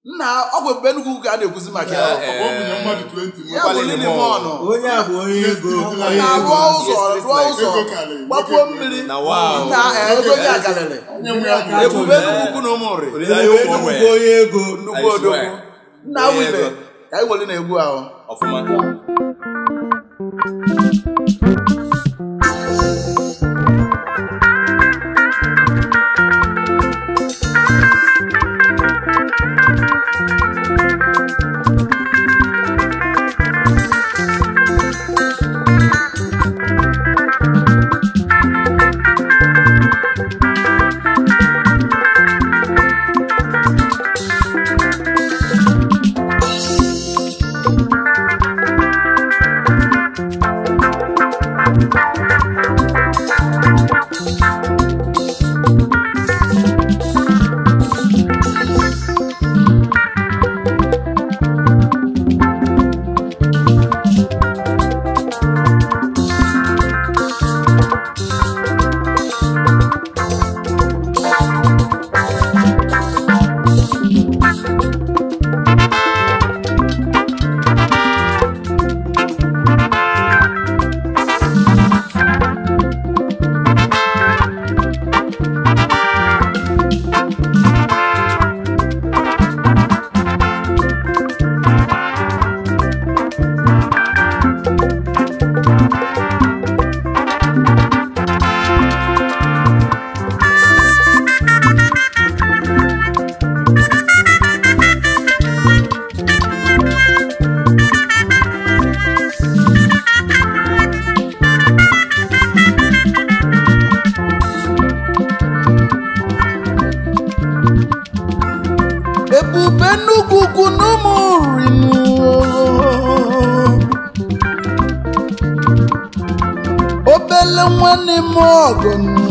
nna ọgwụ ebube Enugu ka a na-ekwuzi maka ya Ọ bụ mmadụ 20 ya bụ lili mọnụ onye a bụ onye ego na-arụọ ụzọ rụọ ụzọ Ego karịrị, gbapuo nwoke mmiri Na wow. na ego ya galịrị Onye nwe ya bụ ebube Enugu ukwu na ụmụ nri Olileanya Enugu bụ onye ego nnukwu I odogwu swear. nna awụ ibe ka anyị weli na-egwu ahụ ọfụma ebube Enugu ukwu na ụmụ rinu obele nwanne m ọgọ nụ.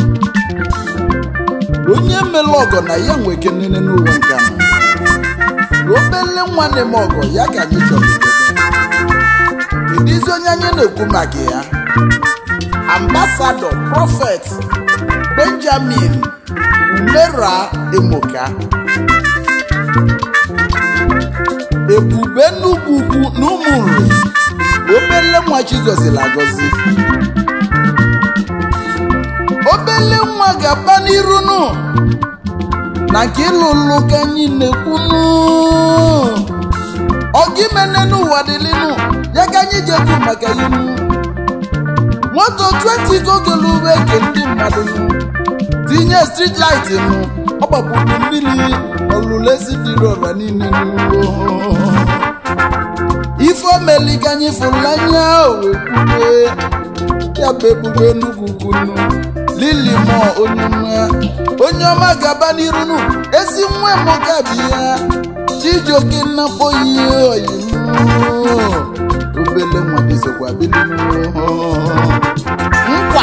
onye mere ọgọ na ya nwe kenene n'ụwa nke ahụ obele nwanne m ọgọ ya ka anyị chọrọ idebe ịdịzi onye anyị na-ekwu maka ya ambasadọ prọfet benjamin umera emoka ebube Enugu ukwu na ụmụ nri obele nwa chigozila agọzi obele nwa ga-aba n'iru nụ na nke ịlụlụ ka anyị na-ekwunu ọgimene n'ụwa dịlịnụ ya ka anyị ji ekwu maka ya nụ moto 20 gogelu uwe ke ndị mmadụ nụ tinye street light nụ ọ gbapụrụ mmiri olulezi dịrị ọra niile nụ ife omeli ka anyị fụrụ anya owekwue ya bụ ebube Enugu kwunu lili mọ onye ọma onye ọma gaba n'iru nụ ezi nwa m gabi ya chijioke nnakpo ihe oyimu obele nwa dịzokwa bilinu nkwa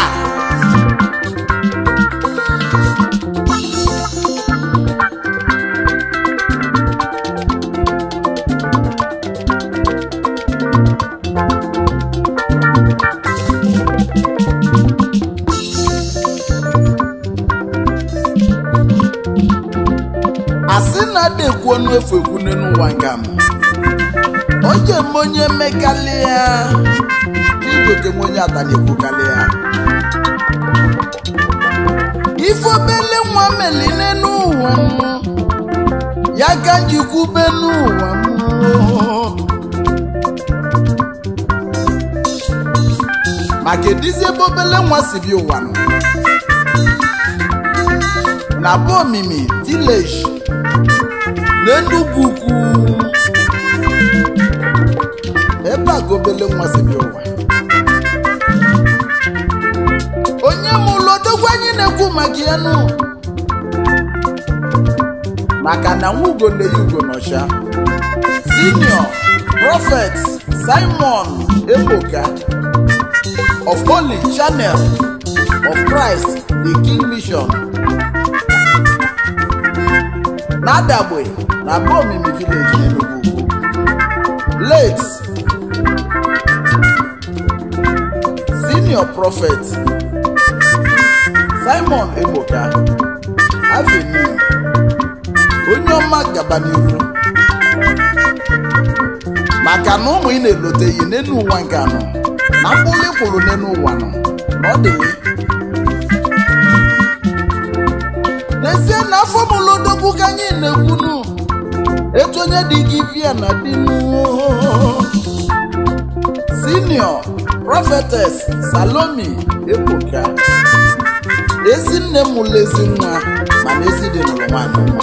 asị na adekwu ọnụ efu ekwune n'ụwa nga m onye m onye mmekalị ya igoke m onye ata na-ekwukalị ya ife obele nwa meline n'ụwa m ya ka njikwube n'ụwa m maka edizi ebe obele nwa si bi ụwa nọ na bụ omimi village n'Enugu ukwu ebe a ka obele nwa si bịa ụwa onye mụlụ odogwu anyị na-ekwu maka ya nụ maka na nwa ugo na-eyi ugo n'ọcha senior prophet simon ebuka of holy channel of christ the king mission n'adagbe na bomimi village n'Enugu late senior prophet simon ebuka avenue onye ọma gaba n'iru maka na ụmụ ị na-eloteghị n'elu ụwa nke anọ na mkpụrụ ị kwụrụ n'elu ụwa nọ na ọ dị n'ezie na afọ mụlụ odogwu ka anyị na-ekwunu etu onye dị gị via na dinu senior prophetess salomi ebuka ezi nne m mụrụ ezi nwa mana ezi dị nụrụ nwaanyị nwa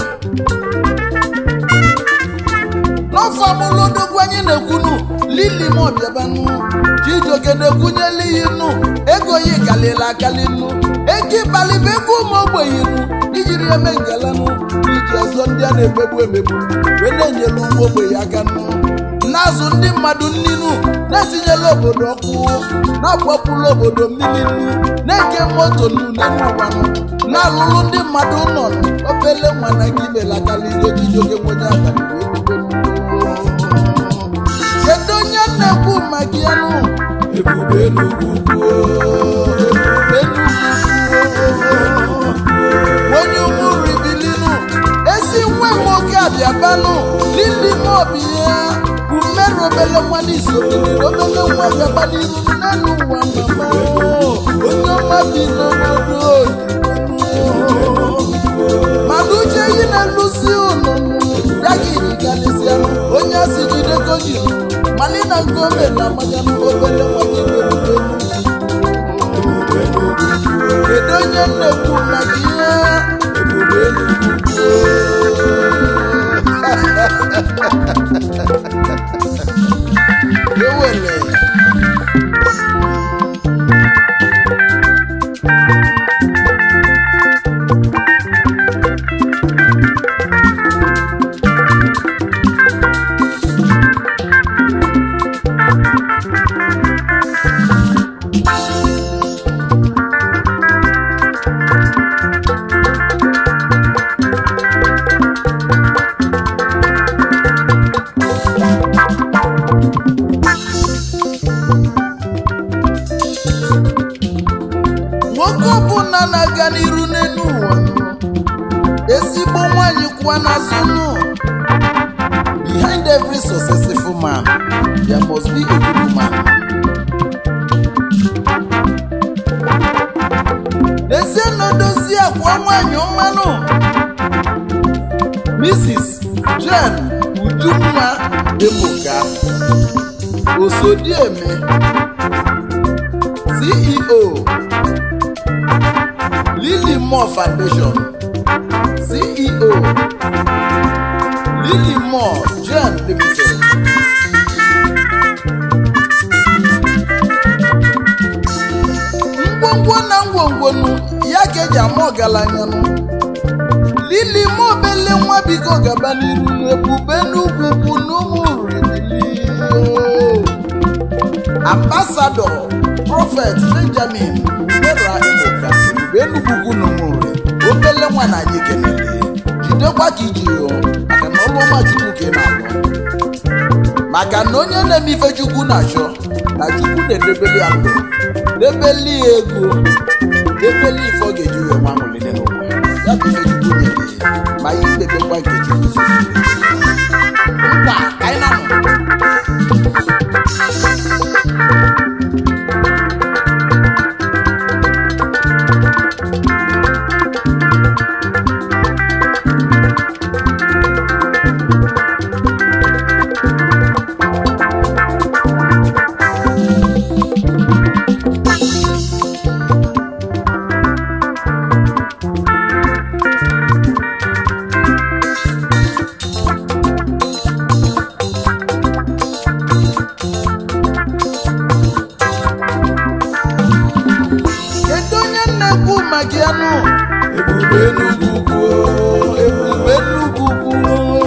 n'ọfọ amụlụ odogwu anyị na-ekwunu lili m ọbịabanụ chijioke na-ekwunyela ihe nụ ego ya kalịla akali nụ ego ịbalịba ego ụmụ ogbenye nụ ijiri eme ngalanụ iji ọzọ ndị a na-emegbu emegbu wee na-enyelu ụmụ ogbenye aka nụ na-azụ ndị mmadụ nninu na-etinyela obodo ọkụ na-agbapụla obodo mmiri nnu na-eke moto nnu n'ụwanụ na-alụlụ ndị mmadụ nọ obele nwa na gị belakala ihe ojijioke nwenye abalị wee bido kedu onye na-ekwu maka ya nụ ebube n'ugwu ebube n'ugwu onye ụmụ ribilinu ezi nwa nwoke abịabanụ lili mobi ya bụ mmerụ obele nwa n'isobeliri obele nwa bịaba n'iru n'elu ụwa mama onye ọma bi n'obodo oyibo mana uche yi na-elụzi ụlọ ya ga ejikarịsịa onye asị jide koji mali na ngome na mmanya obele nwanyị merube kedu onye nnekwu maka ihe ebube ewele nwoke ọbụla na-aga n'iru n'elu ụwa ezigbo nwanyị kwụwa n'azụ nụ behind every successful man there must be a good woman n'ezie na odozi akwa nwanyị ọmanụ mrs jen ujunwa ebuka osodieme ceo Lily Moore Foundation CEO Lily Moore Gen Limited ngwongwo na ngwongwonu ya ka eji ama ọgaranya nụ Lily Moore obele nwa biko gaba n'iru ebube n'ugwu ugwu n'ụmụ rimili ambasadọ prọfet benjamin umera ebuka ebube enugwu n'ụmụnri obele nwa na anyị kelele jidekwa ka iji yọ maka na ọrụ ọma chukwu ka ị na-alụ maka na onye na-eme ife chukwu na-achọ na chukwu na-edebeli ya ndụ debeli ya ego debeli ife ọ ga-eji wee nwa amụlile n'ụwa ya bụ ife chukwu nyere ya ma ya idebekwa nke chukwu ziri nkwa ka anyị na-anọ kedu onye na-ekwu maka ya nụ ebube n'ugwu ebube n'ugwu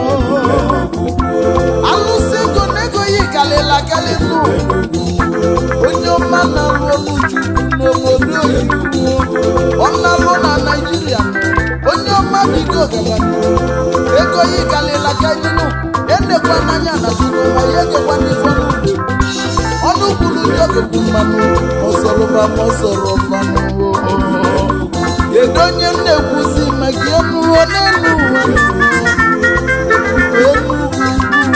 alụsị ego na ego yi kalịla kalị nụ onye ọma na-alụ ọlụ chukwu n'obodo oyibo ọ na-alụ na naijiria onye ọma bigo gaba ego yi kalịla kalị nụ enekwa n'anya na sinụwa ya egekwa n'ife n'ugbo ọnụ kwuru ndị okekwu mmanụ ọsọrọba ma ọsọrọ mmanụ kedu onye na-ekwuzi maka enu n'elu ụwa enu ugwu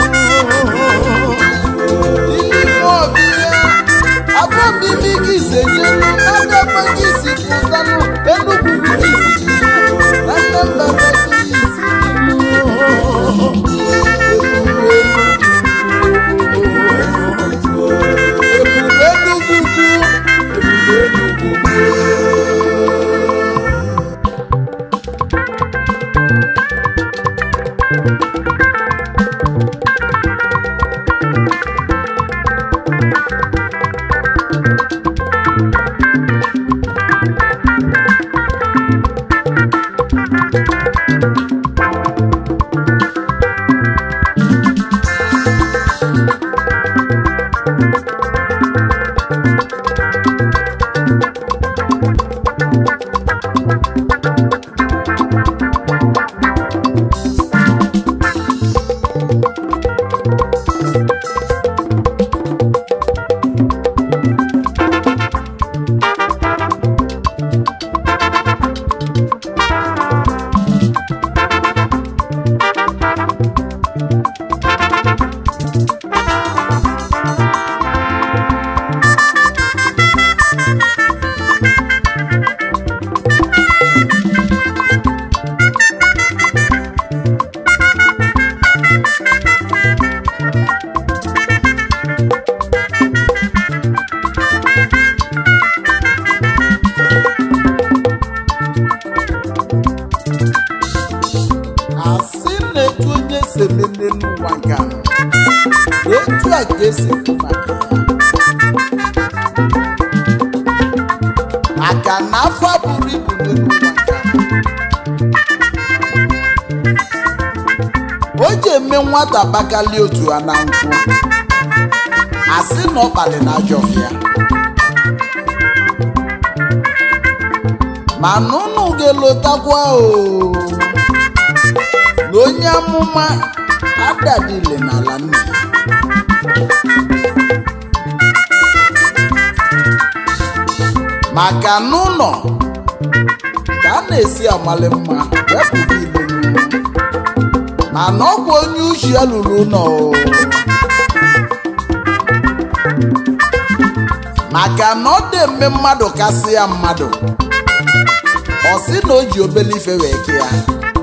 asị na-etu onye si ememe n'ụwa nke a etu a ka esi ekwu maka ya maka na afọ buru ibu n'ụwa nke a o ji eme nwata bakali otu a na nkwụ asị na ọ kpali na ajọ ọfịa mana unu ga-elotakwa o na onye amụma adadile n'ala nna ya maka n'ụlọ ka a na-esi amali mma wepụta ilu mana ọkwa onye uche ya lụrụ ụlọ o. maka na ọ dị eme mmadụ kasị ya mmadụ ọ sị na o ji obele ife wee ke ya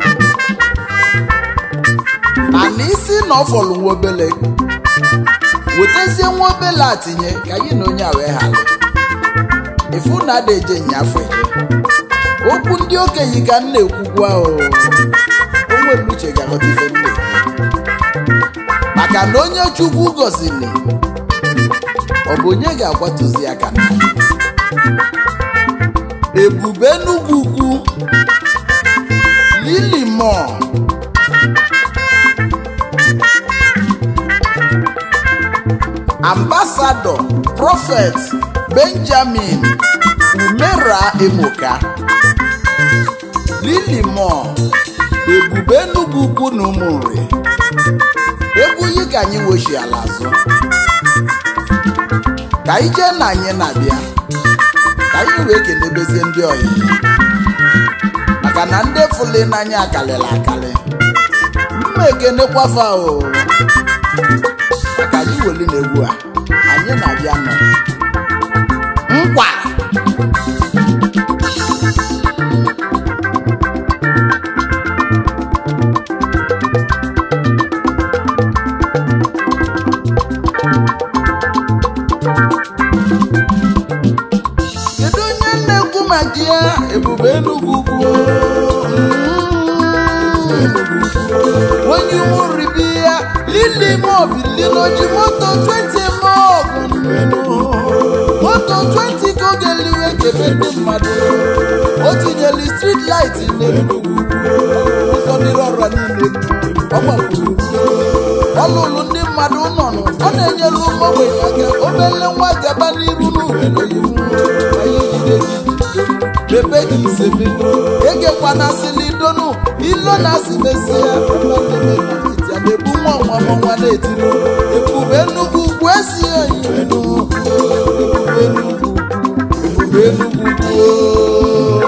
mana isi na ọ fọrọ nwa obele wetazie nwa obele a tinye ka anyị na onye a wee ghara ifu na ada eje nyafe okwu ndị okenye ka m na-ekwukwu ahụ o nwere uche ga-aghọta ife m na-ekwu maka na onye chukwu gọziri ọ bụ onye ga-akwatuzi aka na ebube enugwu ukwu lili mọọ ambasadọ prọfet benjamin umera emoka lili mọọ ebube enugwu ukwu na ụmụnri egwu yi ka anyị wochi ala azụ ka anyị jee na anyị na-abịa ka anyị wee kenebezie ndị ọyị maka na ndị fụli n'anya akalịla akalị mma ekenekwafa o maka anyị weli na egwu a anyị na-abịa nọ nkwa kedu onye na-ekwu maka ya ebube enugwu ugwu onye ụmụnribi ya lili mobilinoji moto 20 mobu moto 20 ka oge liwe kebe ndị mmadụ o tinyere street light n'enugwu ụzọ dịrị ọrụ niile ọ gbapụrụ ọ lụrụ ndị mmadụ nọnụ ọ na-enyere ụmụ ogbenye aka obele nwa gaba n'iru n'obodo iwu anyị jide gị bebe gị isebe egekwa na silidonu ilo na asị mesie ya ya na-ebu nwa nwa ma nwa na-etiri ebube nnukwu ugwu esi oyi ebube nnukwu ebube nnukwu ugwu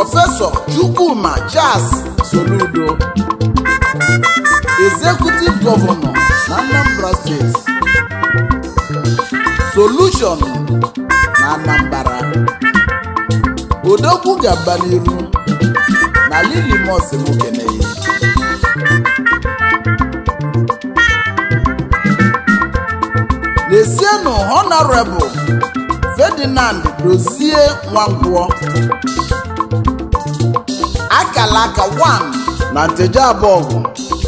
prọfesọ chukwuma charles soludo executive gọvanọ na anambra steeti solution na anambra odogwu ga-aba n'iru na lilimos mokeneyi n'esienụ honorable ferdinand dozie nwangwọ akala aka 1 na nteje abọgụ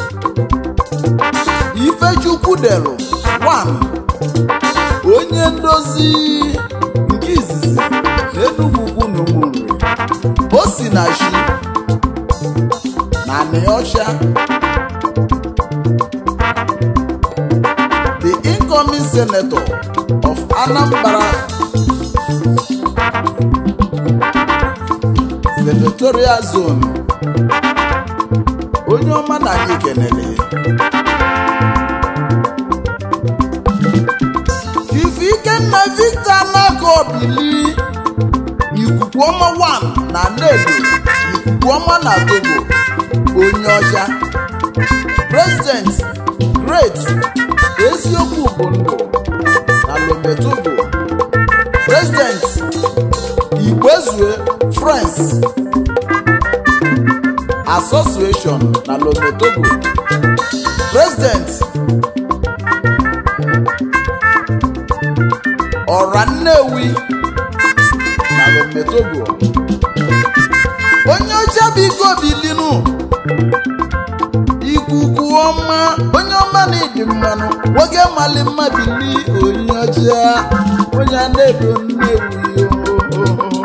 ifechukwu delu 1 onye ndozi nke izizi na enugwu ugwu na ụmụnri o si na shi na anịọcha the incoming senator of anambra senatorial zone onye ọma na anyị kenere ife ikenna victor nako bili ikuku ọma 1 na nnedo ikuku ọma na togo onye ọcha president great eziokwu bụ ndụ na lometogo president igbezue france association na lometogo president ọra nnewi na lometogo onye ọcha biko bilinu ikuku ọma onye ọma na ịdị mmanụ nwoke mali mma bili onye ọcha onye a na-edo nnewi ohoho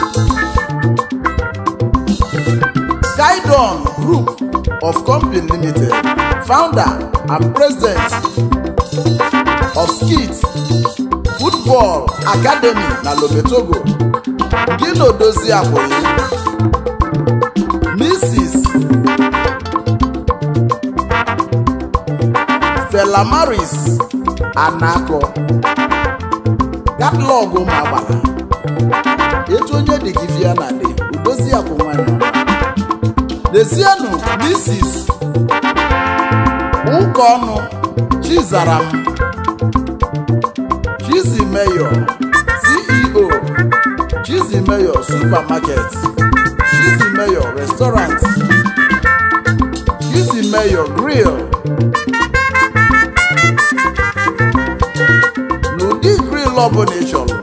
Guidon Group of Company Limited, founder and president of Skit Football Academy na Lometogo, Gino Dozie Akwoyi, Mrs. Stella Maris Anako, katalọgụ ụmụ agbala, etu onye dị gị via na dị, udozi akwụ nwanyị lezienụ mrs ụka ọnụ chizaram chizi meyo ceo chizi meyo supermarket chizi meyo restaurant chizi meyo grill n'ụdị grill ọbụla ị chọrọ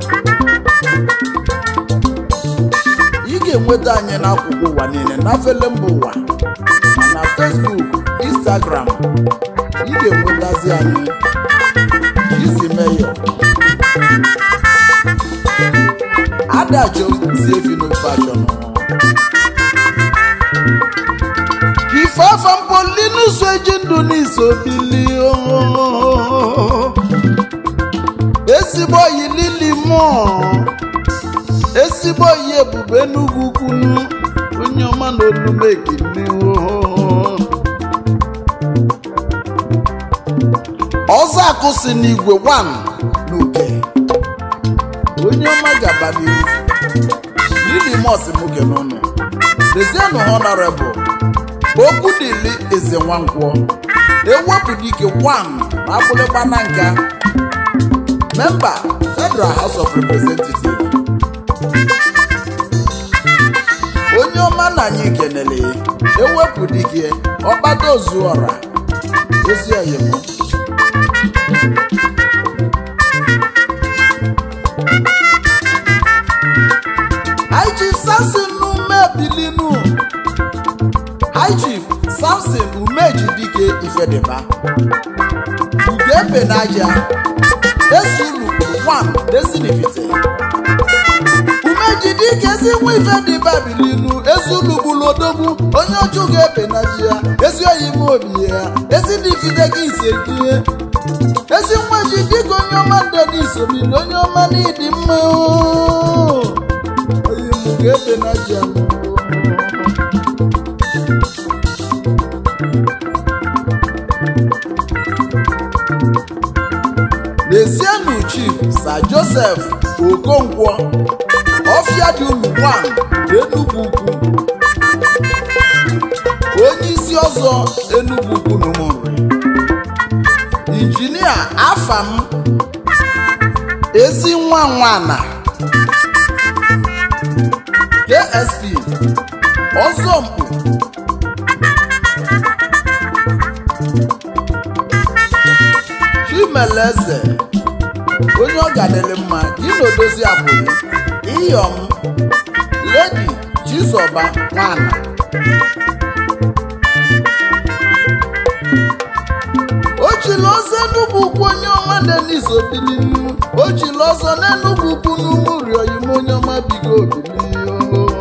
ị ga-enweta anyị n'akwụkwọ ụwa niile na fele mba ụwa ma na Facebook Instagram ị ga-enwetazi anyị izi meyo adachozi efino fashion ifeafa mpolinuso eji ndụ n'iso bili ezigbo yi lili mụọ ezigbo yi ebube enugwu kwunu onye ọma na olumekini ọzọ akụsi n'igwe 1 n'uke onye ọma gaba n'ihu lili mos nwoke n'ọnụ dezienụ honorable okwu dịli eze nwankwọ ewepụta ike 1 na akpụlịgba na nka memba federal house of representatives onye ọma na anyị kenele ewepụ dike ọkpata ozuọra ezi oyimo High Chief Samson umebilinu High Chief Samson umejidike ifedeba ugebe n'aja esulu 1 desinifite umejidike ezi nwa ife dị babilinu ezi ulugbulu odogwu onye ọchụ ga-ebe na ji ya ezi oyi m obi ya ezi ndị ifite gị ise ihe ezi nwa ji dịka onye ọma nde dị isomili onye ọma n'ịdị mma oo. oyi m ga-ebe na ji ya lezienụ chief sir joseph okonkwo ọfịa dị unu 1 n'enugwu ukwu ọzọ enugwu kwunumuri injinia afam ezi nwa nwana ksp ọzọmkpu chimeleze onye ọ gadịrị mma gị na odozi abụghị iyom ledi chizọba nwana ochila ọzọ enugwu ukwu onye ọma denis obilinu ochila ọzọ n'enugwu ukwu n'ugwu rioyim onye ọma bigo obilinu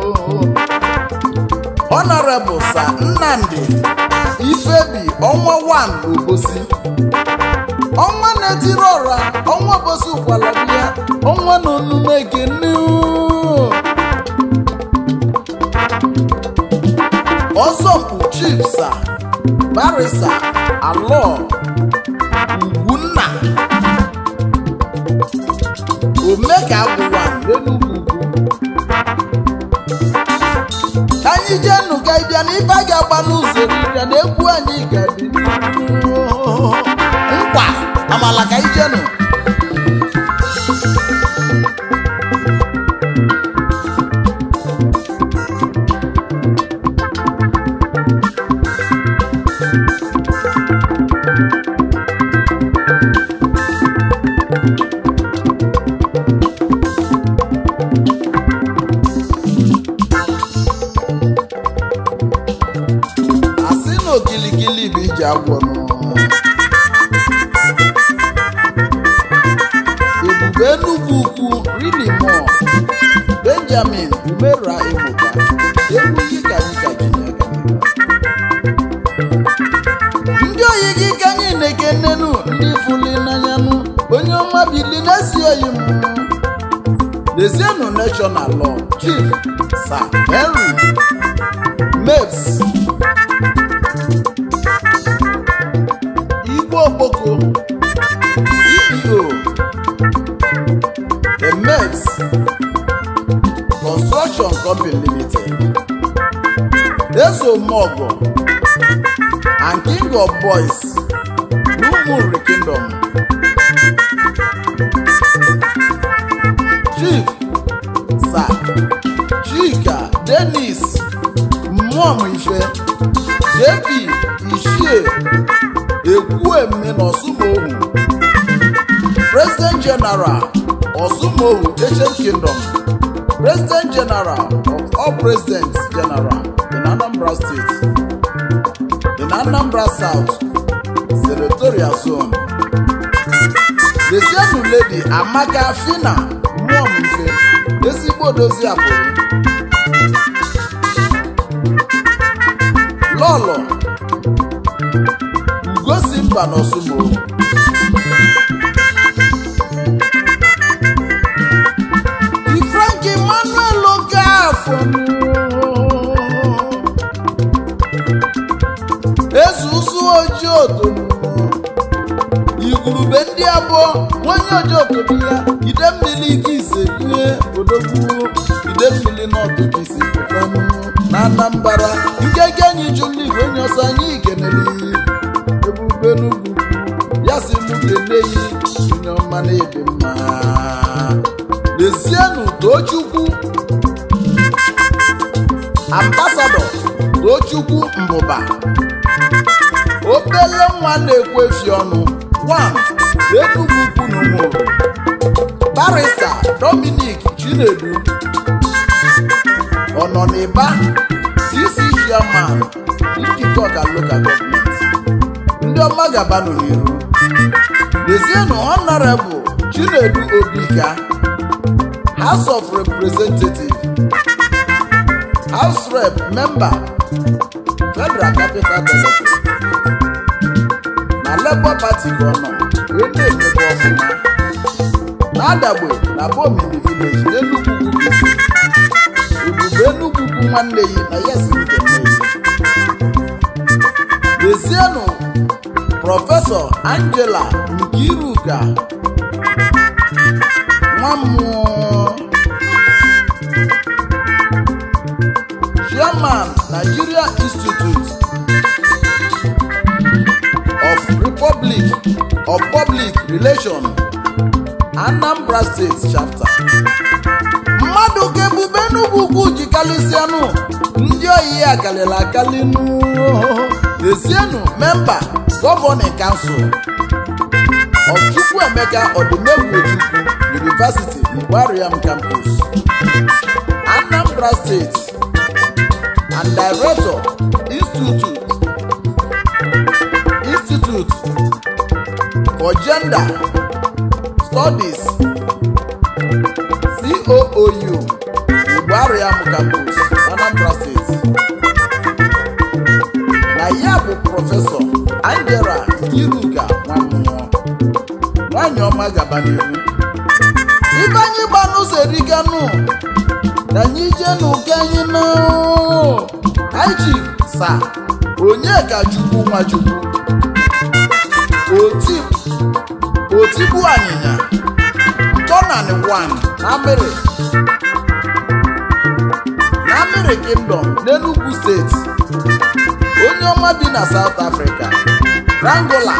honorable sa nnamdi ifebi ọnwa 1 obosi ọnwa na-etiri ọra ọnwa bosi ụkwala bịa ọnwa na onume ekene ọzọmpụ chief sa barisa alọ ugwunna omeka agwụwa n'enugwu ugwu ka anyị jee nụ ka ịbịa na ibe a ga-agba n'ụzọ n'ịbịa na egwu anyị ga-adị n'ihu. nkwa amala ka anyị jee nụ asị na okilikili bụ iji agwọ nụ ebube enugwu ukwu rinimo benjamin umera ebuka egwu iyi ka anyị ka Chineke ndị oyi gị ka anyị na-ekenenu ndị fuli n'anyanụ onye ọma bili na-esi oyi m lezienụ national law chief sir henry mabes igwe okpoko ceo the mabes construction company limited ezomogo and king of boys n'umuri kingdom chief sir chika denis mmụọm ife jp ishie ekwueme na ọsụmohu president general ọsụmohu ancient kingdom president general of all presidents general in anambra state in anambra south senatorial zone lesienu lady amaka fina mmụọm ife ezigbo odozi akwụrụ lọlọ ugosi mba n'ọsụmo ifrank emmanuel okafọ eze ụzụ ojii otomu igwurube ndị abụọ nwanye ojii otomu ya ide mmiri ike ise ihe odogwu ide mmiri n'ọtụtụ isi pụtanụ na anambara nkeke anyị jụrụ igwe onye ọsọ anyị kenere ebube n'ugwu ya si mụ keneyi onye ọma na-ebe mma lezienụ tochukwu ambasadọ tochukwu mbụba obele nwa na-ekwefi ọnụ wan enugwu ukwu na ụmụrụ barista dominic chinedu ọ nọ n'ịba dc chairman njikọ ka local government ndị ọma gabanụ n'iru lezienụ honorable chinedu obika house of representative house rep member federal capital territory na labour party ka ọ nọ wee na-emebe ọfụma na-adagbe na bomini village n'enugwu ugwu ebube enugwu ugwu nwanne yi na ya si nkene yi lezienụ prọfesọ angela nkiruka nwa mmụọ chairman nigeria institute relation anambra steeti chapter mmadụ ka ebube n'ugwu ugwu ji kalịsịanụ ndị oyi ya kalịla akali n'ezienụ memba gọvanịn kansụl ọchukwuemeka ọdịmegwu ojukwu university igboariam campus anambra steeti and director institute institute for gender studies coou igboariam campus anambra steeti na ya bụ prọfesọ angela iruka nwammụọ nwanyị ọma gaba n'ihu ibe anyị gba n'ụzọ eriganụ ka anyị jee n'ụka anyị na anyị sa onye ka chukwu nwachukwu oti otigbu anyịnya ntọnanị wan na amịrị na amịrị kingdom n'enugu steeti onye ọma bi na south africa rangola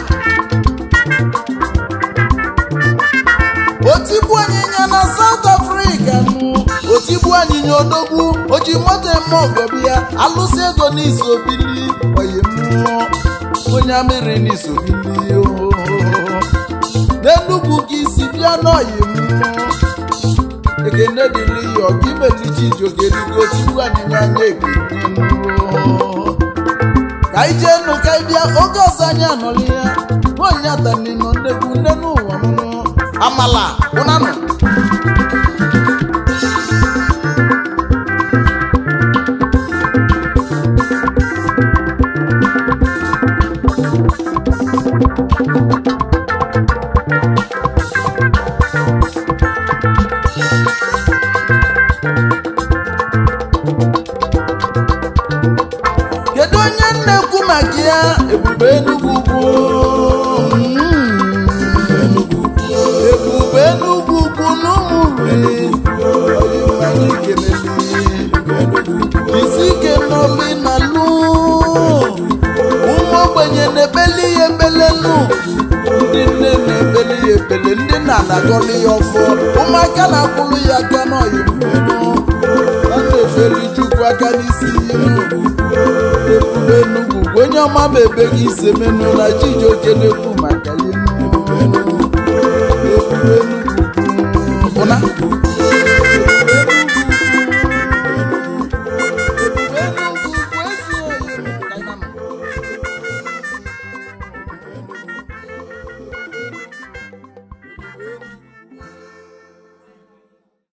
otigbu anyịnya na south africa nụ otigbu anyịnya odogwu oji moto eme ọgọbi ya alụsị ego n'isobili oyi mmụọ onye amịrị n'isobili ohoho n'enugwu ka isi bịa n'oyi mmụọ ekene dịrị ya ọga imelichi ijogeligo otigbu anyịnya anya ekene ka anyị jee nụ ka anyị bịa oge ọzọ anyị anọrọ ya nwaanyị atanino nnekwu nne n'ụwa mụnụ amala ụnanụ kedu onye na-ekwu maka ya ebube enugwu ugwu ebube enugwu ugwu n'ụmụri isi ike n'obi na lụ ụmụ ogbenye na-ebeli ya ebelelu ndị nne na-ebeli ya ebele ndị nna na-agọli ya ọfọ ụmụaka na-akwụrụ ya aka n'ọyị mmụọ a na-efeli chukwu aka n'isi ihu ebube enugwu onye ọma ma ebe gị ise menụ na chijioke na-ekwu maka ya ebube